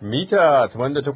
mita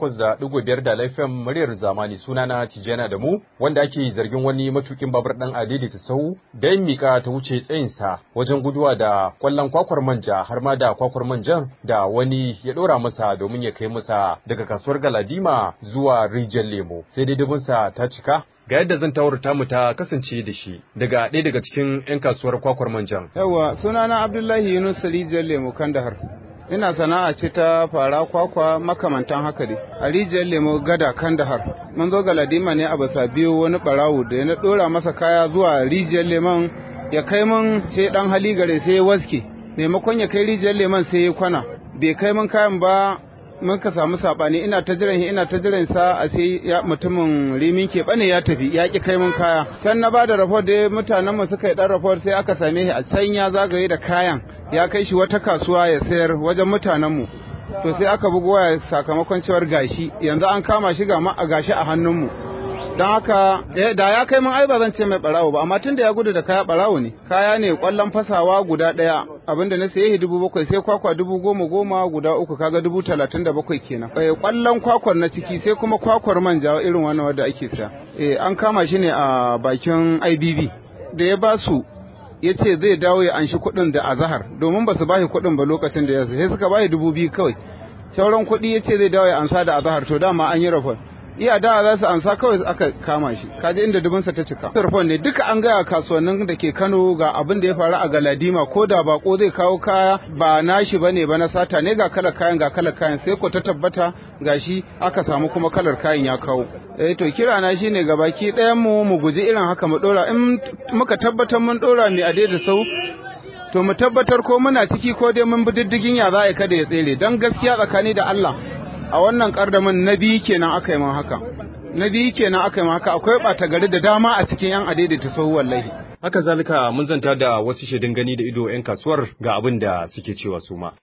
88.5 da laifin muryar zamani sunana Tijjana da mu wanda ake zargin wani matukin babur dan adidi ta sau da yin mika ta wuce tsayinsa wajen guduwa da kwallon kwakwar manja har ma da kwakwar manjan da wani ya dora masa domin ya kai masa daga kasuwar Galadima zuwa rijiyar Lemo sai dai dubinsa ta cika ga yadda zan tawarta mu ta kasance da shi daga ɗaya daga cikin 'yan kasuwar kwakwar manjan. Yawwa sunana Abdullahi Yunus rijiyar Lemo Kandahar. ina sana'a ce ta fara kwakwa makamantan haka dai a rijiyar lemo gada kandahar mun zo ga ladima ne a basa biyu wani barawo da na dora masa kaya zuwa rijiyar lemon ya kai mun sai dan hali gare sai ya waske maimakon ya kai rijiyar lemon sai ya kwana bai kai mun kayan ba muka samu sabani ina ta jiran ina ta jiran sa a sai ya mutumin rimin ke bane ya tafi ya ki kai mun kaya can na bada report da mutanen mu suka yi dan report sai aka same shi a can ya zagaye da kayan ya kai shi wata kasuwa ya sayar wajen mutanen mu to sai aka bugo waya sakamakon cewar gashi yanzu an kama shi ga ma a gashi a hannun mu don haka da ya kai mun ai ba zan ce mai barawo ba amma tun da ya gudu da kaya barawo ne kaya ne kwallon fasawa guda daya abinda na saye dubu bakwai sai kwakwa dubu goma goma guda uku kaga dubu talatin da bakwai kenan eh kwallon kwakwar na ciki sai kuma kwakwar manja irin wannan wanda ake saya eh an kama shi ne a bakin IBB da ya ba su ya ce zai dawo ya anshi kuɗin da azahar domin ba su ba shi kuɗin ba lokacin da ya sai suka ba shi dubu biyu kawai sauran kuɗi ya ce zai dawo ya ansa da azahar to dama an yi rafon iya da za su ansa kawai aka kama shi kaje inda dubinsa ta cika tarfon ne duka an gaya kasuwannin da ke Kano ga abin da ya faru a Galadima ko da bako zai kawo kaya ba nashi bane ba na sata ne ga kalar kayan ga kalar kayan sai ko ta tabbata gashi aka samu kuma kalar kayan ya kawo eh to kira na shine ga baki ɗayan mu mu guji irin haka mu dora in muka tabbatar mun dora mai ade da sau to mu tabbatar ko muna ciki ko dai mun bi diddigin ya za a kada ya tsere dan gaskiya tsakani da Allah a wannan kardamin na biyu kenan aka yi man haka na biyu kenan aka yi man haka akwai ɓata gari da dama a cikin yan adaidaita sahu wallahi haka zalika mun zanta da wasu shaidun gani da ido yan kasuwar ga abin da suke cewa su ma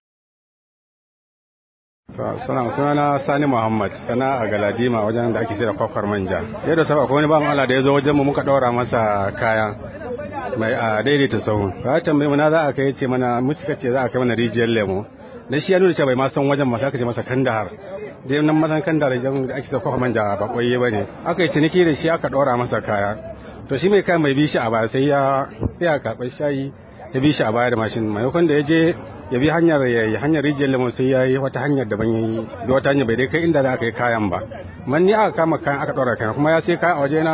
sana sunana sani muhammad sana a galadima wajen da ake sayar kwakwar manja yadda saba akwai wani bawan allah da ya zo wajen mu muka ɗaura masa kaya mai a daidaita sahu ba tambayi mu na za a kai ce mana mu suka ce za a kai mana rijiyar lemo dan shi ya nuna cewa bai ma san wajen masa aka ce masa kandahar dai nan mazan kandahar idan ake sa kwafa manja ba koyi ba ne aka yi ciniki da shi aka ɗora masa kaya to shi mai kayan mai bi shi a baya sai ya ya karɓar shayi ya bi shi a baya da mashin maimakon da ya je ya bi hanyar ya yi hanyar rijiyar lemon sai ya yi wata hanyar daban ya yi da wata hanyar bai dai kai inda za a kai kayan ba man ni aka kama kayan aka ɗora kayan kuma ya sai kayan a wajena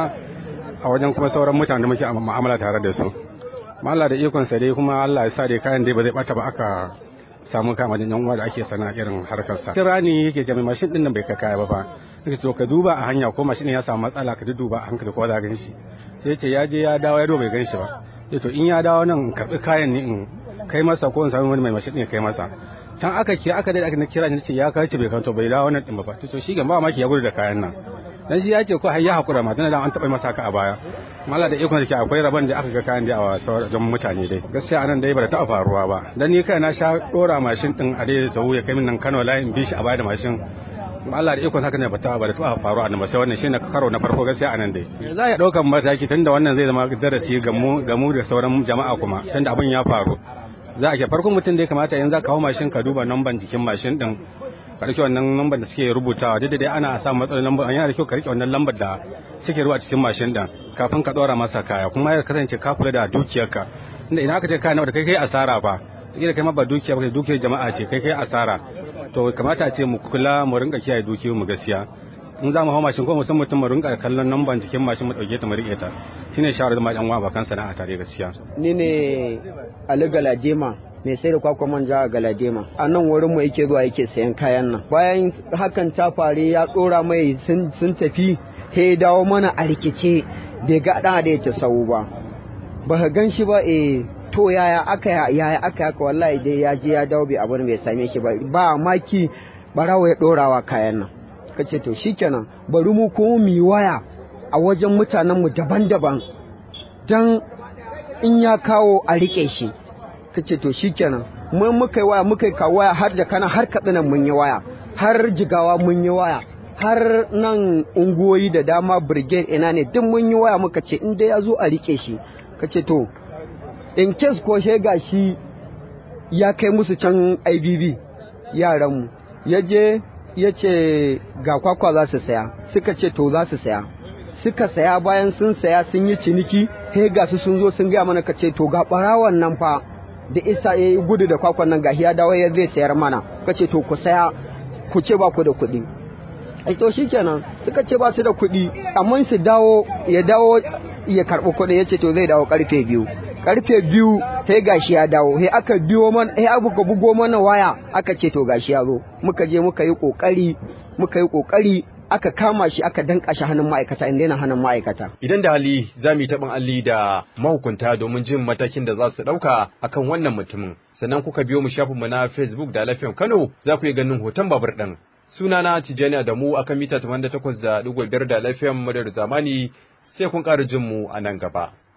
a wajen kuma sauran mutane da muke mu'amala tare da su Allah da ikon sa dai kuma Allah ya sa dai kayan dai ba zai bata ba aka samu kama da yan uwa da ake sana irin harkar sa kira ne yake jami mashin din nan bai ka kaya ba fa nake to ka duba a hanya ko mashin ya samu matsala ka duba a hankali ko za gan shi sai ce ya je ya dawo ya bai gan shi ba sai to in ya dawo nan karbi kayan ne in kai masa ko in samu wani mai mashin ne kai masa can aka kira aka dai aka kira ni ce ya kai ce bai kanto bai dawo nan din ba to shi ga ba maki ya gudu da kayan nan dan shi ya ce ko har ya hakura ma dan an taba masa haka a baya mala da ikon da ke akwai rabon da aka ga kayan da a sauran mutane dai gaskiya anan dai ba ta faruwa ba dan ni kai na sha dora mashin din a dai sau ya kai min nan Kano layin bi shi a baya da mashin Allah da ikon haka ne ba ta ba da ta faruwa a sai wannan shine karo na farko gaskiya anan dai za ya daukan mataki tunda wannan zai zama darasi ga mu ga mu da sauran jama'a kuma tunda abin ya faru za a ke farkon mutum da ya kamata yanzu ka kawo mashin ka duba namban jikin mashin din ka rike wannan lambar da suke rubutawa duk da dai ana samun matsalar lambar yana da kyau ka rike wannan lambar da suke ruwa cikin mashin din kafin ka dora masa kaya kuma ya kasance ka kula da dukiyarka inda idan aka ce kaya nawa da kai kai asara fa kila kai ma ba dukiya ba dukiyar jama'a ce kai kai asara to kamata a ce mu kula mu rinka kiyaye dukiyar mu gaskiya in za mu hau mashin ko musamman mutum mu rinka kallon lambar jikin mashin mu dauke ta mu rike ta shine shawarar ma dan uwa ba kan sana'a tare gaskiya ni ne Ali Galadema mai sai da kwakwa manja a galadema a nan wurin mu yake zuwa yake sayan kayan nan bayan hakan ta faru ya dora mai sun tafi he dawo mana a rikice bai ga dan da yake sau ba ba ka gan shi ba eh to yaya aka yaya aka haka wallahi dai ya je ya dawo bai abin bai same shi ba ba maki barawo ya dorawa kayan nan kace to shikenan bari mu kuma mu waya a wajen mutanen mu daban-daban dan in ya kawo a rike shi ka ce to shikenan mun muka yi waya muka yi kawo waya har da kana har katsinan mun yi waya har jigawa mun yi waya har nan unguwoyi da dama brigade ina ne duk mun yi waya muka ce in dai ya zo a rike shi ka ce to in case ko shega shi ya kai musu can ibb yaranmu ya je ya ce ga kwakwa za su saya suka ce to za su saya suka saya bayan sun saya sun yi ciniki he ga su sun zo sun gaya mana ka ce to ga barawan nan fa da isa ya yi gudu da kwakwan nan gahi ya dawo ya zai sayar mana ka ce to ku saya ku ce ba ku da kuɗi ai to shikenan suka ce ba su da kuɗi amma su dawo ya dawo ya karɓi kuɗi ya ce to zai dawo karfe biyu karfe biyu sai gashi ya dawo sai aka biyo mana sai aka bugo mana waya aka ce to gashi ya zo muka je muka yi kokari muka yi kokari aka kama shi aka danka shi hannun ma'aikata inda yana hannun ma'aikata Idan da hali za mu yi taɓin alli da mahukunta domin jin matakin da za su ɗauka akan wannan mutumin. Sannan kuka biyo mu shafinmu na Facebook da Lafiyan Kano za ku yi ganin hoton babur ɗin. Sunana Tijjani da mu akan mita 88.5 da Lafiyan Madar Zamani sai kun ƙara jin mu a nan gaba.